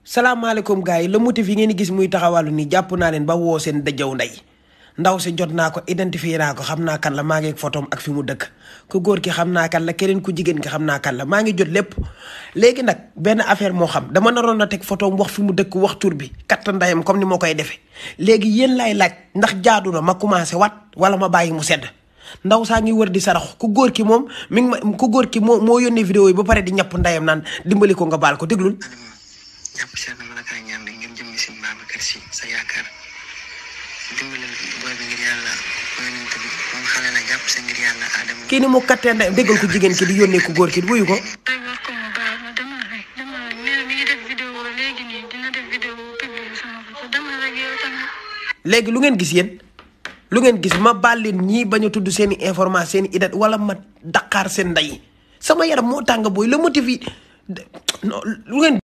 salaamaaleykum gars yi le motif yi ngeen di gis muy taxawalu nii jàpp naa leen ba woo seen dëjëw ndey ndaw si jot naa ko identifier naa ko xam naa kan la maa ngi ak photom ak fi mu dëkk ku góor ki xam naa kan la keneen ku jigéen ki xam naa kan la maa ngi jot lépp léegi nag benn affaire moo xam dama naroon na teg photom wax fi mu dëkk wax tur bi katt ndayam comme ni ma koy defee léegi yéen lay laaj ndax jaadu na ma commencé wat wala ma bàyyi mu sedd ndaw saa ngi wër di sarax ku góor ki moom mi ngi ma ku góor ki moo moo yónnee vidéo yi ba pare di ñàpp ndayam naan dimbali ko nga baal ko déglul jàpp si na mën a kaa ñaan rek ngeen jëm si Babacar Si sa yaakaar dimbali booy bi ngir yàlla yonent bi moom xale la jàpp sa ngir yàlla Adama kii ni mu kattee ndayam déggal ko jigéen ki di yónnee ku góor ki wuyu ko tey wax ko mu baal ma demal rek demal rek nee na mi ngi def vidéo léegi nii dina def vidéo publier sama photo demal rek yow tamit. léegi lu ngeen gis yéen lu ngeen gis ma baal leen ñii bañ a tudd seen i information seen i idat wala ma daqaar seen ndey sama yaram moo tàng booy le motif yi non lu ngeen